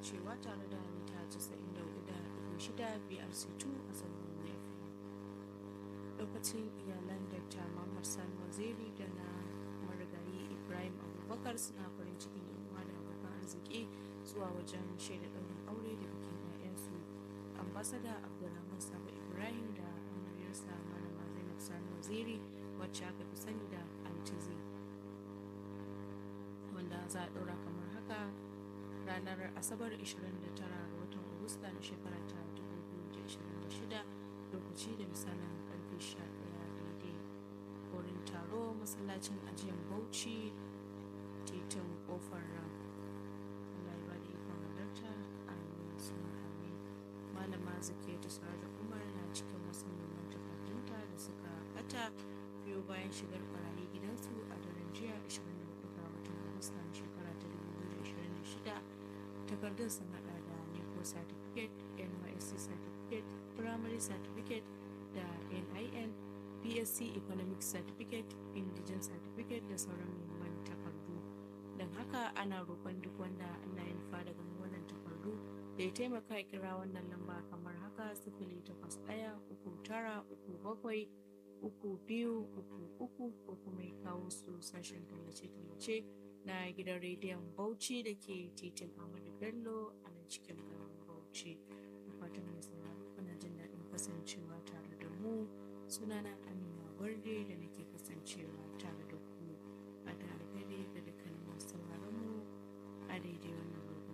kasancewa tare da mita 94.6 BRC2 a zangon FM. Lokacin iyalan Dr. Muhammad Sani Waziri da na marigayi Ibrahim Abubakar suna farin cikin uwa da abokan arziki zuwa wajen shaida ɗaurin aure da bikin 'ya'yansu. Ambasada Abdulrahman Sabo Ibrahim da amaryarsa Malama Zainab Sani Waziri wacce aka fi sani da Antizi. Wanda za a ɗaura kamar haka ranar asabar 29 ga watan agusta na shekara ta 2026 lokaci da misalin karfe 11 daidai wurin taro masallacin ajiyar bauchi titin kofar ram Allah ya ba da ikon halarta amin suna amin malama zake ta da umar na cikin wasu neman takardunta da suka bata biyo bayan shigar barayi gidansu a daren jiya 24 ga watan agusta na shekara ta 2026 takardun sun hada da neco certificate nysc certificate primary certificate da nin bsc economic certificate indigen certificate da sauran muhimman takardu don haka ana roƙon duk wanda ana yin fada ganin wannan takardu da ya taimaka ya kira wannan lamba kamar haka sifili takwas ɗaya uku tara uku bakwai uku biyu uku uku ko kuma ya kawo su sashen tallace-tallace na gidan rediyon bauchi da ke titin ahmadu bello a nan cikin garin bauchi fatan mai sauraro kuna jin daɗin kasancewa tare da mu sunana amina gwarde da nake kasancewa tare da